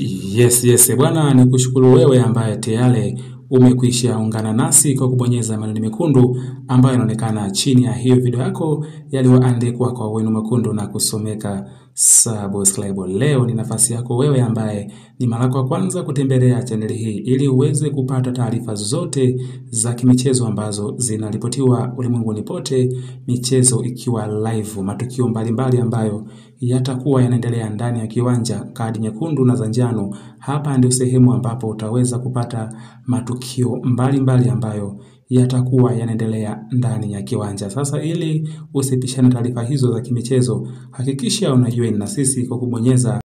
Yes, yes, bwana ni kushukuru wewe ambaye tayari umekwisha ungana nasi kwa kubonyeza maneno mekundu ambayo yanaonekana chini ya hiyo video yako yaliyoandikwa kwa wino mwekundu na kusomeka subscribe. Leo ni nafasi yako wewe ambaye ni mara kwa kwanza kutembelea chaneli hii ili uweze kupata taarifa zote za kimichezo ambazo zinaripotiwa ulimwenguni pote, michezo ikiwa live, matukio mbalimbali ambayo yatakuwa yanaendelea ndani ya kiwanja, kadi nyekundu na za njano. Hapa ndio sehemu ambapo utaweza kupata matukio mbalimbali mbali ambayo yatakuwa yanaendelea ndani ya kiwanja. Sasa ili usipishane taarifa hizo za kimichezo, hakikisha unajoin na sisi kwa kubonyeza